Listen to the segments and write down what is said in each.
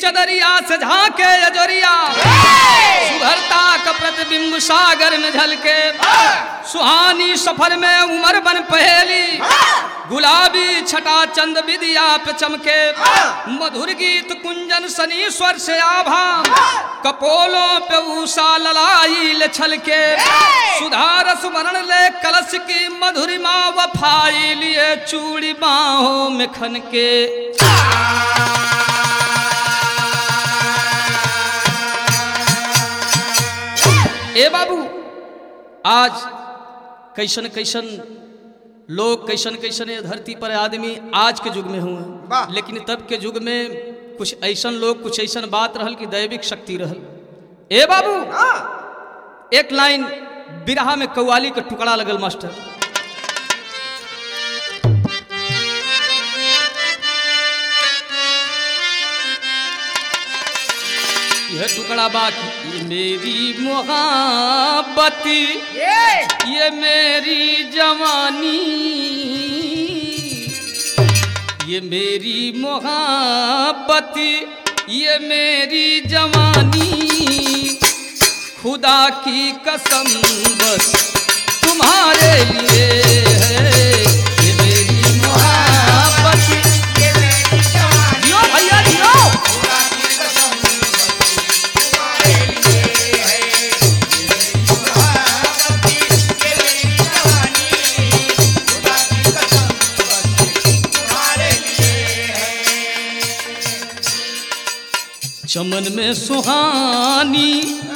चदरिया से झांके अजोरिया सुधरता का प्रतिबिंब सागर में झलके सुहानी सफर में उमर बन पहेली गुलाबी छटा चंद विदिया पे चमके मधुर गीत कुंजन सनी स्वर से आभा कपोलों पे उषा ललाई ले छलके सुधारस वर्ण ले कलश की मधुरिमा वफाई लिए चूड़ी बाहों में खन के ए बाबू आज कैसन कैसन लोग कैसन कैसन ये धरती पर आदमी आज के युग में हुए वाह। लेकिन तब के युग में कुछ ऐसन लोग कुछ ऐसन बात रहल कि दैविक शक्ति रहल ए बाबू एक लाइन बिरहा में कव्वाली का टुकड़ा लगल मास्टर यह टुकड़ा बाकी मेरी मोहब्बत ये मेरी जवानी ये मेरी मोहब्बत ये मेरी जवानी खुदा की कसम बस तुम्हारे लिए है ये मेरी मोहब्बत जियो भैया जियो चमन में सुहानी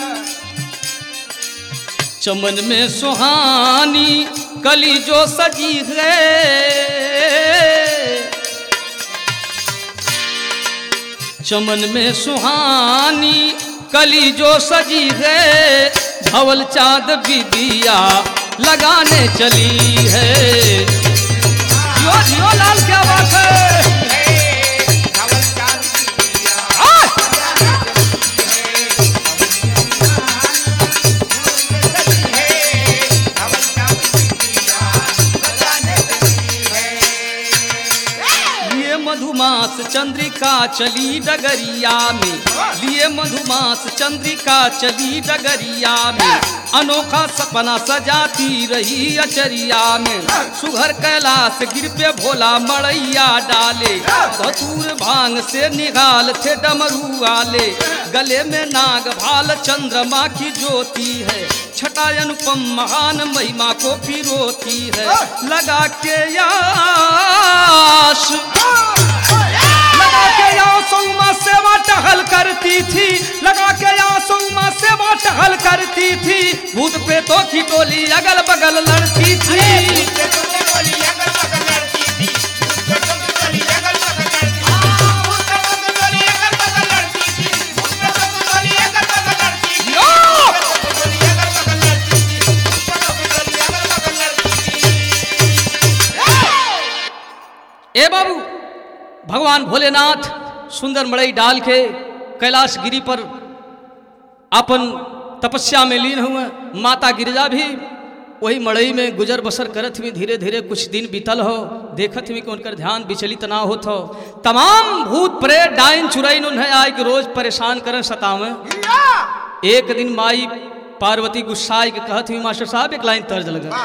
चमन में सुहानी कली जो सजी है चमन में सुहानी कली जो सजी है धवल चांद बिदिया लगाने चली है जियो जियो लाल क्या बात है आ! लिए मधुमास चंद्रिका चली डगरिया में लिए मधुमास चंद्रिका चली डगरिया में अनोखा सपना सजाती रही अचरिया में सुघर कैलाश गिर पे भोला मड़ैया डाले धतूर भांग से निगाल थे डमरू वाले गले में नाग भाल चंद्रमा की ज्योति है छटा अनुपम महान महिमा को पिरोती है लगा के याश लगा के यासों माँ सेवा टहल करती थी लगा के यासों माँ सेवा टहल करती थी भूत प्रेतों की टोली अगल बगल लड़ती थी ए बाबू भगवान भोलेनाथ सुंदर मड़ई डाल के कैलाश गिरी पर अपन तपस्या में लीन हुए माता गिरजा भी वही मड़ई में गुजर बसर करत हुई धीरे धीरे कुछ दिन बीतल हो देखत हुई कि उनकर ध्यान विचलित ना होत हो तमाम भूत प्रेत डाइन चुरैन उन्हें आए कि रोज परेशान करें सतावें एक दिन माई पार्वती गुस्साई के कहत हुई मास्टर साहब एक लाइन तर्ज लगा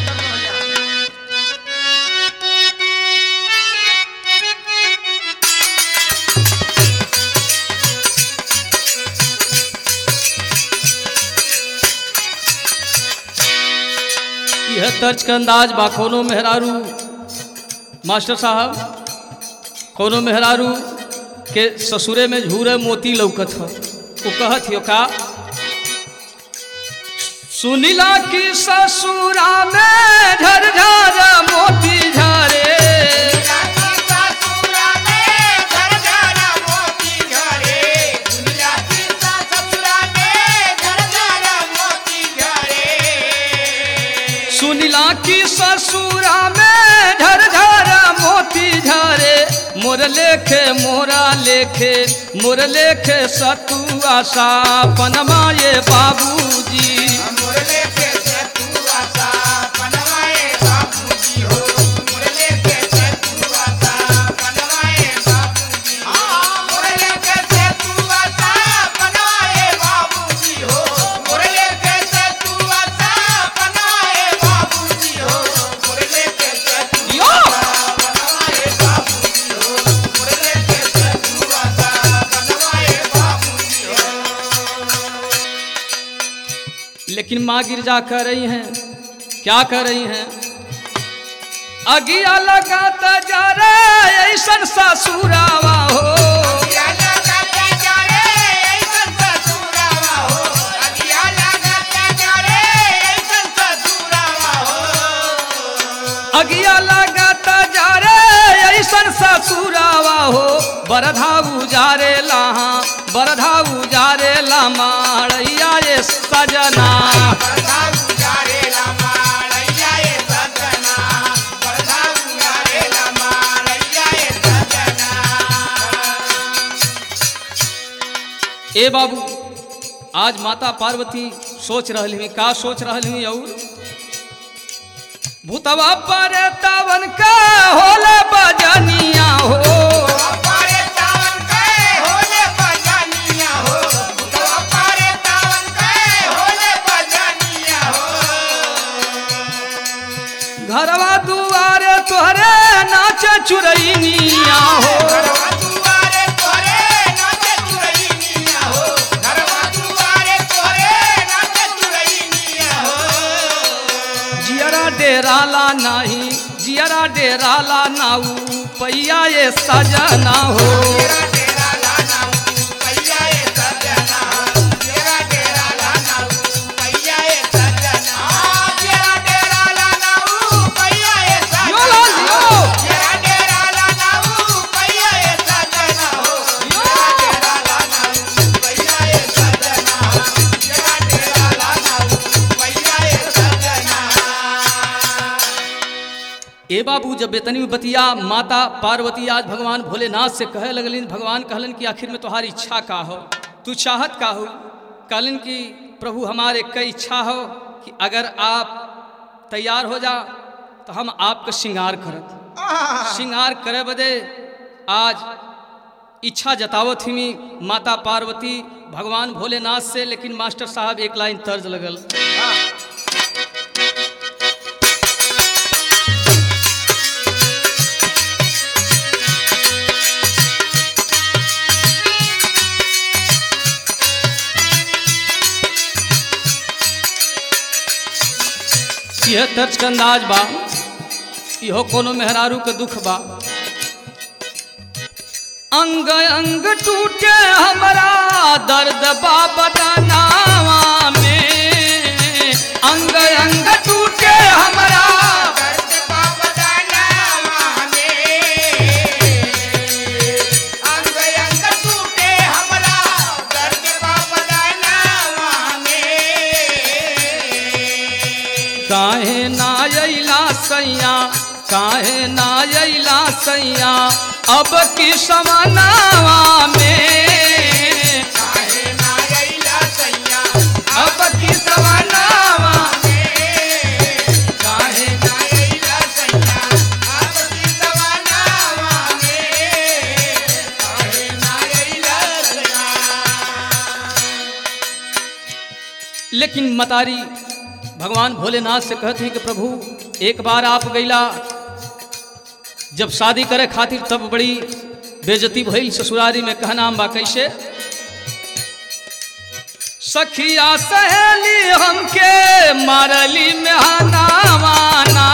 यह तर्ज का अंदाज बा कोनो मेहरारू मास्टर साहब कोनो मेहरारू के ससुरे में झूरे मोती लौकत हो वो कहत हो का सुनिला की ससुरा में झरझर मोती झरे सुनिला की ससुरा में झरझर मोती झरे मोर लेखे मोरा लेखे मोर लेखे सतुआ सा पनमाए बाबूजी लेकिन माँ गिरजा कर रही हैं क्या कर रही हैं अगिया लगाता जा रे ऐसन ससुरावा हो अगिया लगाता जा रे ऐसन ससुरावा हो बरधाऊ जा रे लाहा बरधाऊ जा रे लामाड़ैया ये सजना ए बाबू आज माता पार्वती सोच रही हैं का सोच रही हैं और भूतवा पर तावन का होले बजनिया हो घरवा दुआरे तोहरे नाच चुरैनिया हो जियरा डेराला नाही जियरा डेराला नाऊ पैया ये सजना हो यो लाल यो ए बाबू जब बेतनी में बतिया माता पार्वती आज भगवान भोलेनाथ से कहे लगलिन भगवान कहलन कि आखिर में तुम्हारी इच्छा का हो तू चाहत का हो कहलन कि प्रभु हमारे कई इच्छा हो कि अगर आप तैयार हो जा तो हम आपका श्रृंगार करत श्रृंगार करे बदे आज इच्छा जतावत ही माता पार्वती भगवान भोलेनाथ से लेकिन मास्टर साहब एक लाइन तर्ज लगल यह तर्ज का अंदाज बा इहो कोनो मेहरारू के दुख बा अंग अंग टूटे हमरा दर्द बा बदनावा में अंग अंग टूटे हमरा काहे ना अइला सैया काहे ना अइला सैया अब की समनावा में अब की समनावा काहे लेकिन मतारी भगवान भोलेनाथ से कहते हैं कि प्रभु एक बार आप गईला जब शादी करे खातिर तब बड़ी बेजती भइल ससुरारी में कहना बा कैसे सखिया सहेली हमके मारली में हनावाना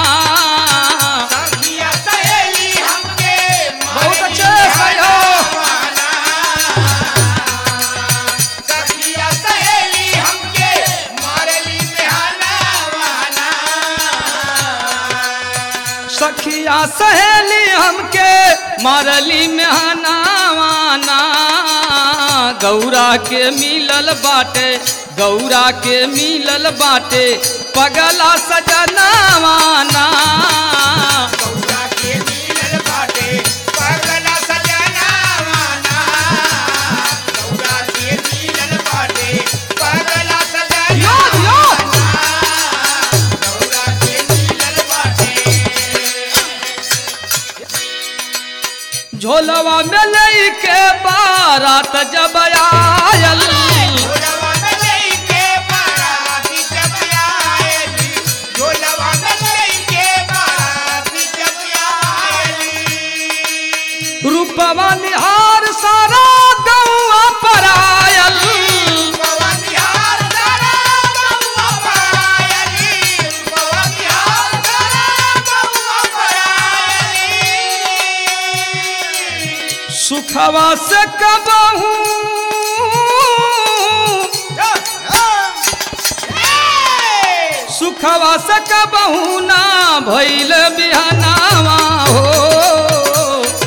बहुत अच्छे सही हो सखिया सहेली हमके मारली में हनावाना गौरा के मिलल बाटे गौरा के मिलल बाटे पगला सजनावाना यो यो झोलवा में लेके बारात जब आयल रूपवा निहार सारा गौआ पर आयल सुखवा से कबहू सुखवा से कबहू ना भइल बिहनावा हो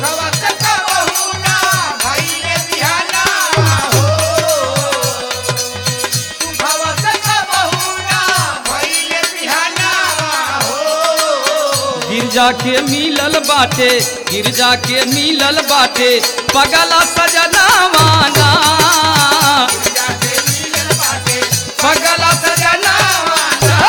गिरजा के मिलल बाटे गिरजा के मिलल बाटे पगला सजनावा ना पगला सजनावा ना।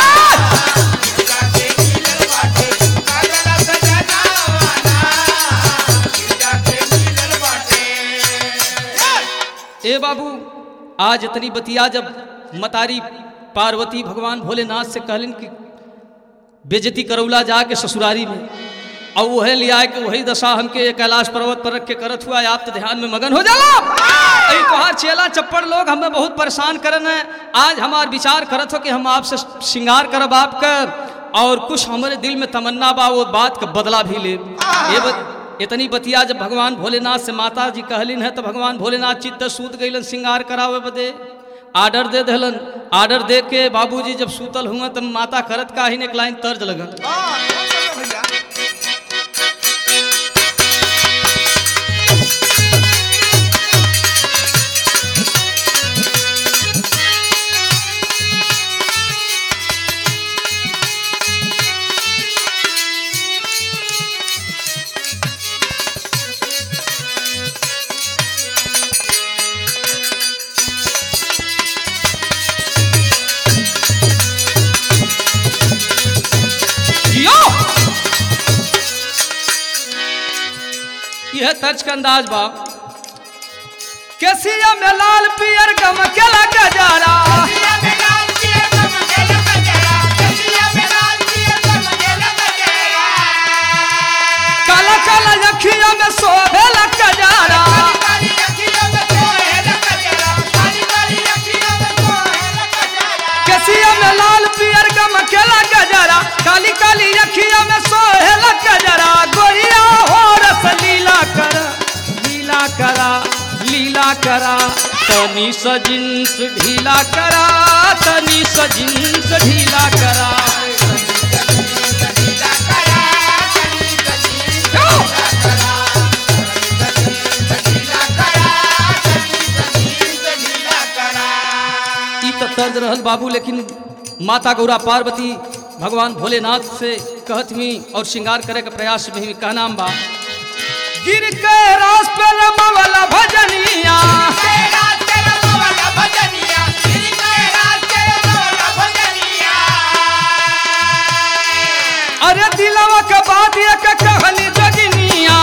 ए बाबू आज इतनी बतिया जब मतारी पार्वती भगवान भोलेनाथ से कहलिन कि बेजती करौला जाके ससुरारी में और वह लिया कि वही दशा हमके कैलाश पर्वत पर रख के करत हुआ आप तो ध्यान में मगन हो जाला अई तोहार चेला चप्पड़ लोग हमें बहुत परेशान करन है आज हमार विचार करत हो कि हम आपसे श्रृंगार करब आपका और कुछ हमारे दिल में तमन्ना बा वो बात का बदला भी ले ये बत, इतनी बतिया जब भगवान भोलेनाथ से माता जी कहलिन है तो भगवान भोलेनाथ चित्त सूत गईलन श्रृंगार करावे बदे आर्डर दे दहलन आर्डर दे के बाबूजी जब सूतल हुआ तब माता करत का ही ने एक लाइन तर्ज लगन जियो यह तर्ज का अंदाज बा कैसिया में लाल पियर गम के लगा जारा काला काला अखिया में सोभे लगा जारा कैसिया में लाल पियर गम के लगा जारा काली काली अखिया में सोहे लगा जारा गोरिया हो रस लीला कर लीला करा लीला करा तनी स जिन्स ढीला करा तनी स जिन्स ढीला करा ई तो तर्ज रहल बाबू लेकिन माता गौरा पार्वती भगवान भोलेनाथ से कहत हुई और श्रृंगार करे के प्रयास में ही कहनाम बा गिर के रास पे रमवला भजनिया अरे दिलवा के बात एक कहनी जगनिया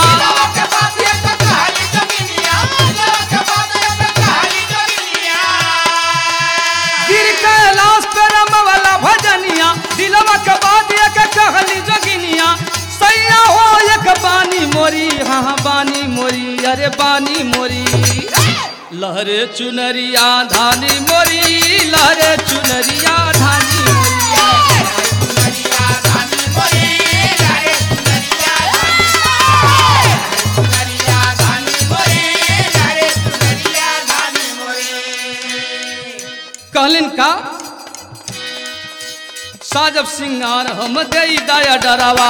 गिर के लाश पे रमवला भजनिया दिलवा के बात एक कहनी जगनिया सैया हो एक बानी मोरी हाँ हाँ बानी मोरी अरे बानी मोरी लहरे चुनरिया धानी मोरी लहरे चुनरिया धानी मोरी कहलिन का साजब सिंगार हम दई दया डरावा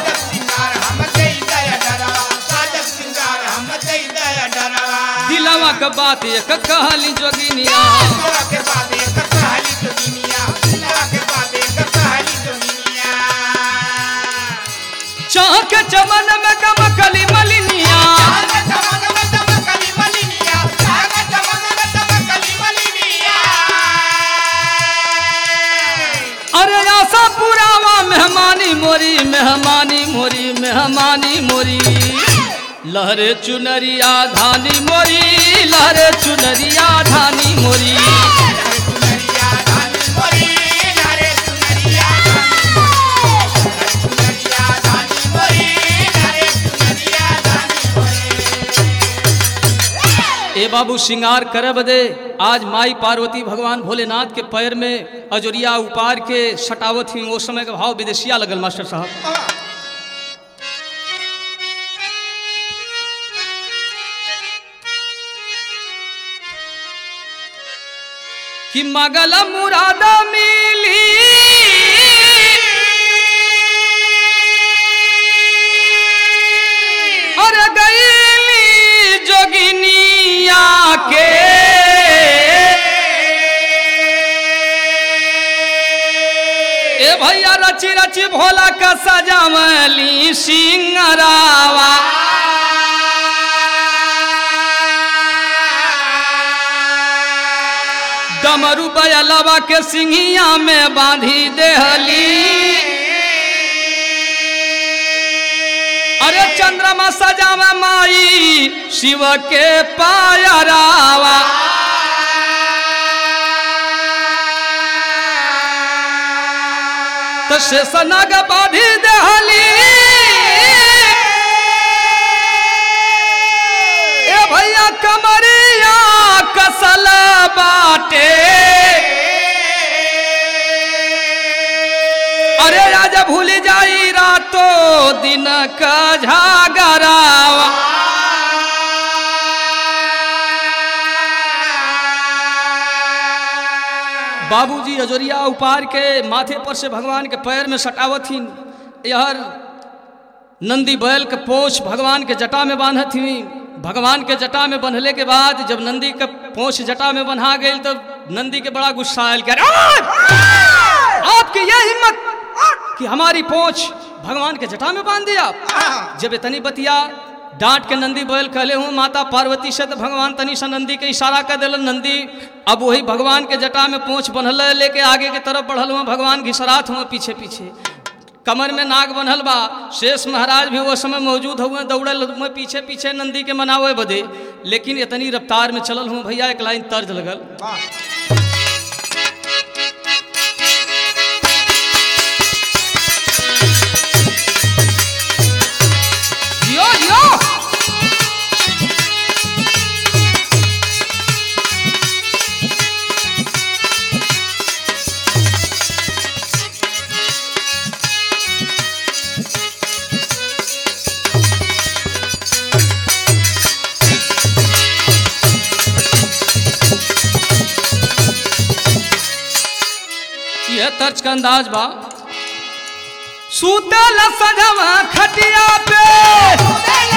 दिलवा के बात एक कहली जोगिनिया चाह के चमन में गमकली मलिनिया अरे आशा पुरावा मेहमानी मोरी मेहमानी मोरी मेहमानी मोरी लहरे चुनरिया धानी मोरी लहरे चुनरिया धानी मोरी ए बाबू श्रृंगार करे बदे आज माई पार्वती भगवान भोलेनाथ के पैर में अजोरिया उपार के सटावत हुई वो समय का भाव विदेशिया लगल मास्टर साहब कि मगल मुरादा मिली और गईली जोगिनिया के ए भैया रची रची भोला का सजावली सिंगरावा डमरू बयलवा के सिंगिया में बांधी देहली अरे चंद्रमा सजावे माई शिव के पायरावा तो शेषनाग बाधी देहली ए भैया कमरिया कसल बाटे अरे राजा भूल जाई रातो दिन का झागरावा बाबूजी अजोरिया उपार के माथे पर से भगवान के पैर में सटावथिन यहर नंदी बैल के पोछ भगवान के जटा में बांधत हुई भगवान के जटा में बंधले के बाद जब नंदी के पोछ जटा में बंधा गई तो नंदी के बड़ा गुस्सा आयल क्या आपकी यह हिम्मत कि हमारी पोछ भगवान के जटा में बांध दिया जब इतनी बतिया डांट के नंदी बैल कहले हूँ माता पार्वती से तो भगवान तनी सा नंदी के इशारा कर दिलन नंदी अब वही भगवान के जटा में पोछ बंधल लेके आगे के तरफ बढ़ल हुआ भगवान घिसरात हुआ पीछे पीछे कमर में नाग बनल बा शेष महाराज भी वो समय मौजूद हुए दौड़ल हुए पीछे पीछे नंदी के मनावे बदे लेकिन इतनी रफ्तार में चलल हूँ भैया एक लाइन तर्ज लगल जियो जियो ये तर्ज का अंदाज बा सूतल सजवा खटिया पे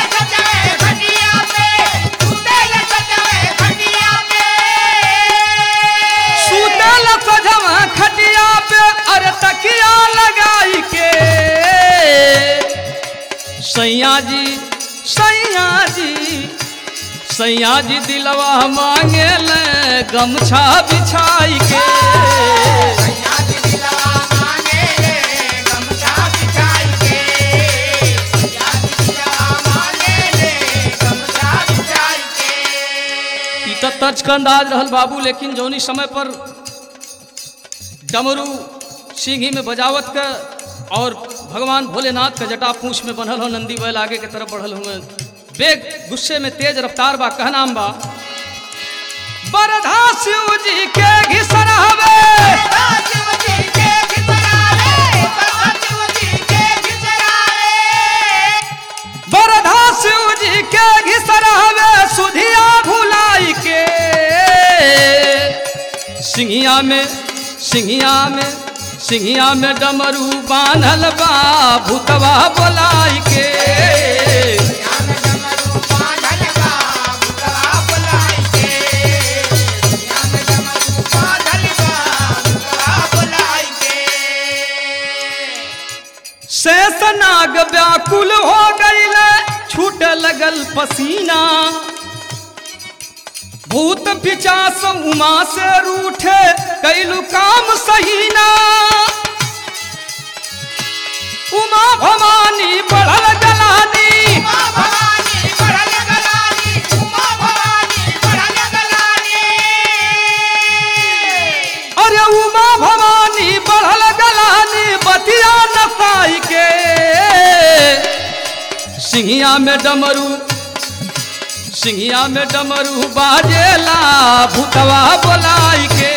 सूतल सजवा खटिया पे अरे तकिया लगाई के सैया जी सैया जी सैया जी दिलवा मांगे ले गमछा बिछाई के ई त तर्ज का अंदाज रहल बाबू लेकिन जौनी समय पर डमरू सिंही में बजावत का और भगवान भोलेनाथ का जटा पूछ में बनल हो नंदी बैल आगे के तरफ बढ़ल हुए बेग गुस्से में तेज रफ्तार बा कहनाम बा बरधा शिव जी के घिसन हवे बरधा शिव जी के घिसन हवे सुधिया भुलाई के सिंहिया में सिंहिया में सिंहिया में डमरू बांधल बा भूतवा बोलाई के शेष नाग व्याकुल हो गईल छूट लगल पसीना भूत पिचास उमा से रूठे कैलू काम सहीना उमा भवानी बढ़ल गलानी अरे उमा भवानी बढ़ल गलानी बतिया नसाई के सिंहिया में डमरू सिंहिया में डमरू बाजेला भूतवा बोलाई के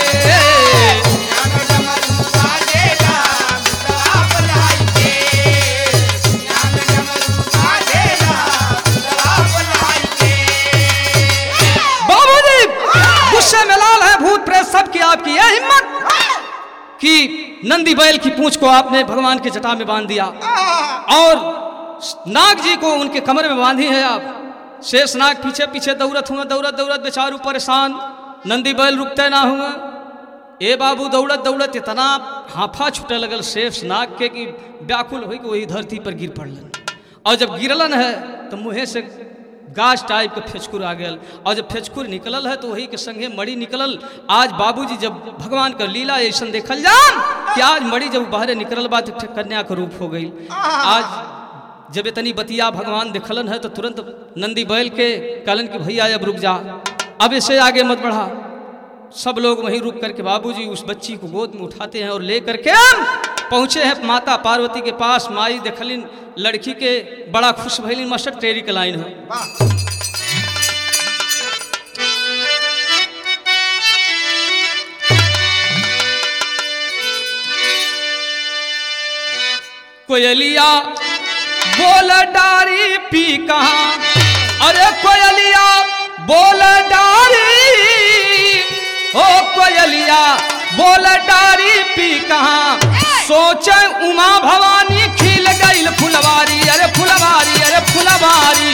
बाबूजी गुस्से में लाल है भूत प्रेत सब की आपकी कि नंदी बैल की पूंछ को आपने भगवान के जटा में बांध दिया और नाग जी को उनके कमर में बांधी है आप शेष नाग पीछे पीछे दौड़त हुआ दौड़त दौड़त बेचारू परेशान नंदी बैल रुकते ना हुआ ए बाबू दौड़त दौड़त इतना हाफा छूटे लगल शेष नाग के कि व्याकुल हो वही धरती पर गिर पड़लन और जब गिरलन है तो मुँहे से गाछ टाइप के फेचकुर आ गया और जब फेचकुर निकलल है तो वही के संगे मड़ी निकलल आज बाबूजी जब भगवान का लीला ऐसा देखल जान कि आज मड़ी जब बाहरे निकलल बा तो कन्या का रूप हो गई आज जब इतनी बतिया भगवान देखलन है तो तुरंत नंदी बैल के कहलन कि भैया अब रुक जा अब इसे आगे मत बढ़ा सब लोग वहीं रुक करके बाबूजी उस बच्ची को गोद में उठाते हैं और ले करके पहुँचे हैं माता पार्वती के पास माई देखलिन लड़की के बड़ा खुश भैलिन मास्टर टेरी के लाइन है वाह कोयलिया बोल डारी पी कहाँ अरे कोयलिया बोल डारी ओ कोयलिया बोल डारी पी कहाँ सोचे उमा भवानी खिल गईल फुलवारी अरे फुलवारी अरे फुलवारी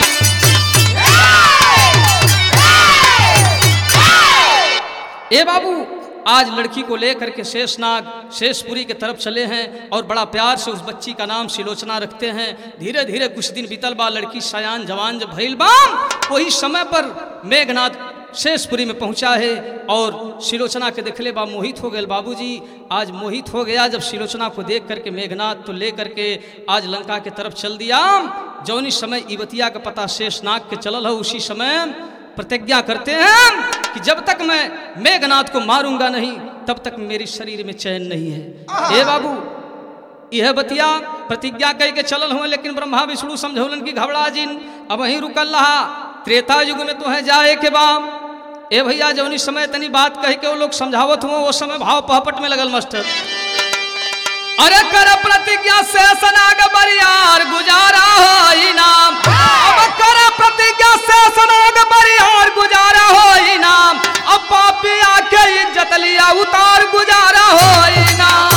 ए बाबू आज लड़की को लेकर के शेषनाग शेषपुरी के तरफ चले हैं और बड़ा प्यार से उस बच्ची का नाम सिलोचना रखते हैं धीरे धीरे कुछ दिन बीतल बा लड़की सयान जवान जब भइल बाम वही समय पर मेघनाथ शेषपुरी में पहुंचा है और सिलोचना के देखले बा मोहित हो गए बाबूजी आज मोहित हो गया जब सिलोचना को देख करके मेघनाथ तो ले करके आज लंका के तरफ चल दिया जौनी समय इवतिया का पता शेषनाग के चलल है उसी समय प्रतिज्ञा करते हैं कि जब तक मैं मेघनाथ को मारूंगा नहीं तब तक मेरे शरीर में चैन नहीं है ए बाबू यह बतिया प्रतिज्ञा कह के चलल हुए लेकिन ब्रह्मा विष्णु समझौलन की घबरा जिन अब वहीं रुकल रहा त्रेता युग में तो है जाए के बाम ए भैया जौनी समय तनी बात कह के वो लोग समझावत हुए वो समय भाव पहपट में लगल मास्टर अरे कर प्रतिज्ञा से सनाग बरियार गुजारा हो इनाम अब कर प्रतिज्ञा से सनाग बरियार गुजारा हो इनाम अब पापी आके इज्जत लिया उतार गुजारा हो इनाम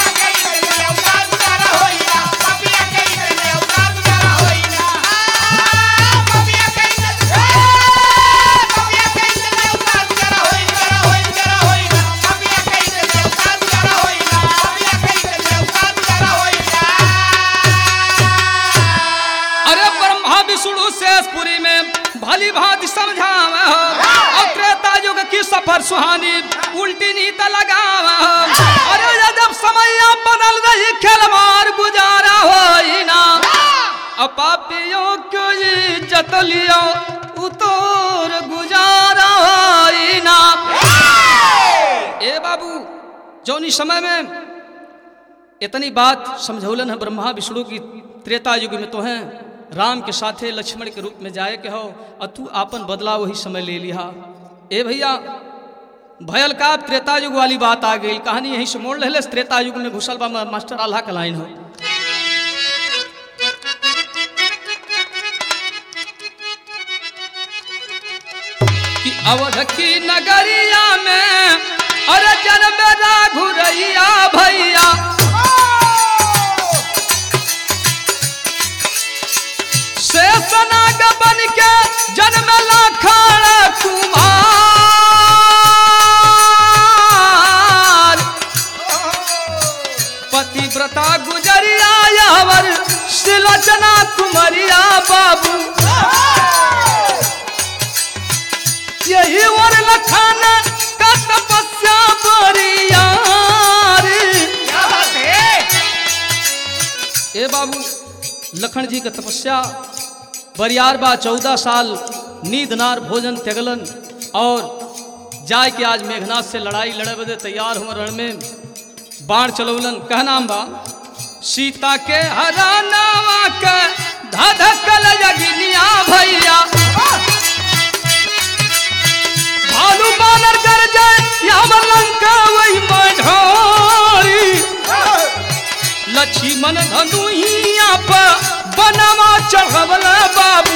अरे ब्रह्मा विष्णु शेषपुरी में भली भांति समझावे हो और त्रेता युग की सफर सुहानी उल्टी नीत लगावे हो अरे ये जब समय बदल रही खेलवार गुजारा हो ना अपापियों को इज्जत लियो उतोर गुजारा हो ना ए बाबू जौनी समय में इतनी बात समझौलन है ब्रह्मा विष्णु की त्रेता युग में तो हैं राम के साथे लक्ष्मण के रूप में जाए के हो और तू आपन बदला वही समय ले लिया ए भैया भयल का त्रेता युग वाली बात आ गई कहानी यहीं से मोड़ ले त्रेता युग में घुसल बा मा- मास्टर आल्हा का लाइन हो कि अवध की नगरिया में अरे जन्म राघुरैया भैया शेषनाग बन के जन्म लाखण कुमार पतिव्रता गुजरिया यावर सिलोचना कुमरिया बाबू यही वर लखन का तपस्या बरियार ए बाबू लखन जी का तपस्या बरियार बा चौदह साल नींद नार भोजन त्यागलन और जाय के आज मेघनाथ से लड़ाई लड़े बदे तैयार हुए रण में बाण चलौलन कहनाम बा सीता के हरानावा के धधकल जगिनिया भैया भालू बानर कर जाए यावर लंका वही मझोरी लक्ष्मण धनुहिया पर बनवा चढ़वल बाबू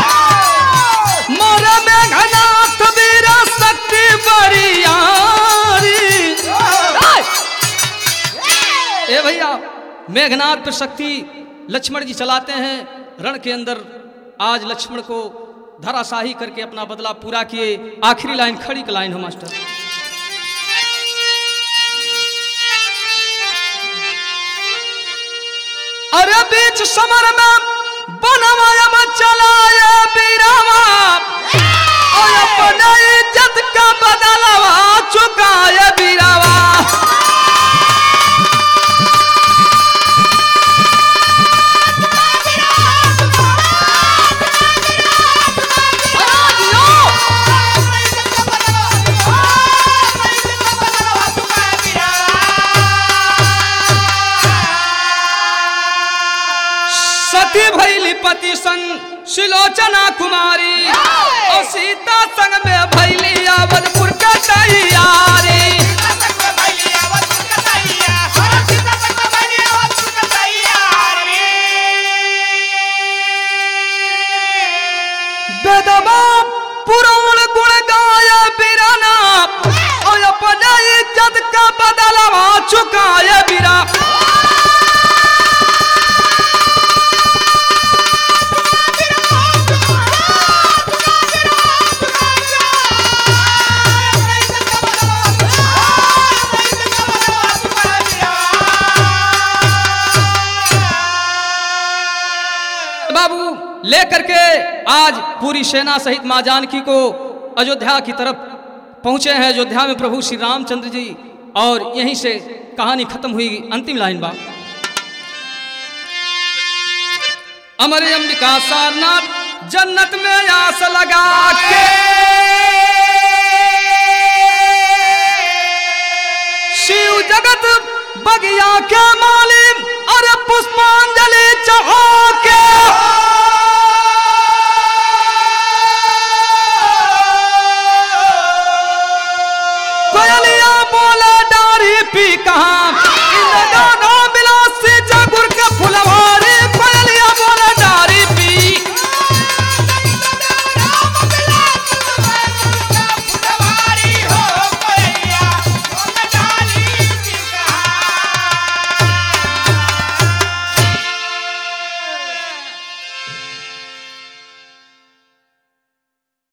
मोर मेघनाथ वीर शक्ति बरियारी मेघनाथ पर शक्ति लक्ष्मण जी चलाते हैं रण के अंदर आज लक्ष्मण को धराशाही करके अपना बदला पूरा किए आखिरी लाइन खड़ी का लाइन हो मास्टर अरे बीच समर में बनवाया में चलाया बीरावा और अपने इज्जत का बदलावा चुकाया बीरावा सती भैली पति संग शिलोचना कुमारी और सीता संग में भैली अवधपुर का तैयारी बेदमा पुराण गुण गाया बिराना और अपने इज्जत का बदलावा चुकाया बिरा बाबू लेकर के आज पूरी सेना सहित माँ जानकी को अयोध्या की तरफ पहुंचे हैं अयोध्या में प्रभु श्री रामचंद्र जी और यहीं से कहानी खत्म हुई अंतिम लाइन बा अमर अंबिका सारनाथ जन्नत में आस लगा के शिव जगत बगिया के माली